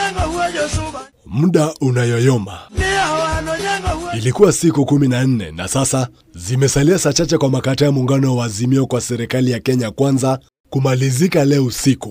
Muda unayoyoma. Ilikuwa siku kumi na nne na sasa zimesalia saa chache kwa makataa ya muungano wa Azimio kwa serikali ya Kenya Kwanza kumalizika leo usiku,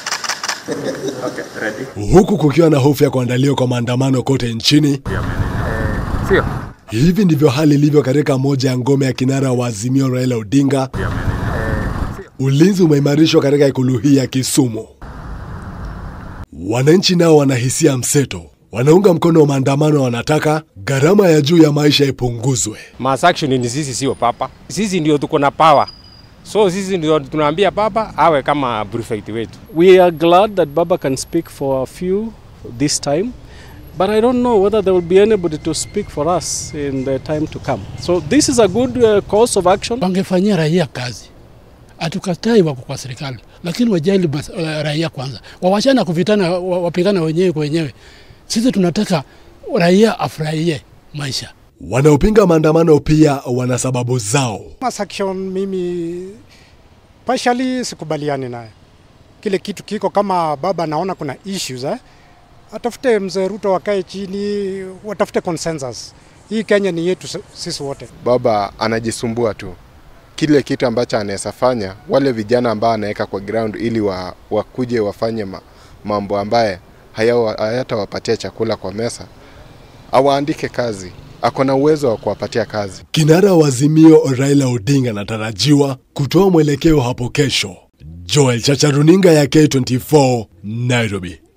huku kukiwa na hofu ya kuandaliwa kwa maandamano kote nchini. Sio. Hivi ndivyo hali ilivyo katika moja ya ngome ya kinara wa Azimio Raila Odinga. Ulinzi umeimarishwa katika ikulu hii ya Kisumu. Wananchi nao wanahisia mseto, wanaunga mkono wa maandamano, wanataka gharama ya juu ya maisha ipunguzwe. Mass action ni sisi, sio papa. Sisi ndio tuko na power, so sisi ndio tunaambia papa awe kama prefect wetu. We are glad that Baba can speak for a few this time, but I don't know whether there will be anybody to speak for us in the time to come. So this is a good uh, course of action. wangefanyia raia kazi. Hatukatai wako kwa serikali, lakini wajali mas, uh, raia kwanza, wawachana kuvitana, wa- wapigana wenyewe kwa wenyewe. Sisi tunataka raia afurahie maisha. Wanaopinga maandamano pia wana sababu zao. Mass action mimi partially sikubaliani naye. Kile kitu kiko kama baba anaona kuna issues eh? Atafute mzee Ruto wakae chini, watafute consensus. Hii Kenya ni yetu s- sisi wote. baba anajisumbua tu kile kitu ambacho anaweza fanya wale vijana ambao anaweka kwa ground ili wa, wakuje wafanye ma, mambo ambaye hayawa- hayatawapatia chakula kwa mesa awaandike kazi ako na uwezo wa kuwapatia kazi Kinara wa Azimio Raila Odinga anatarajiwa kutoa mwelekeo hapo kesho. Joel Chacha, runinga ya K24, Nairobi.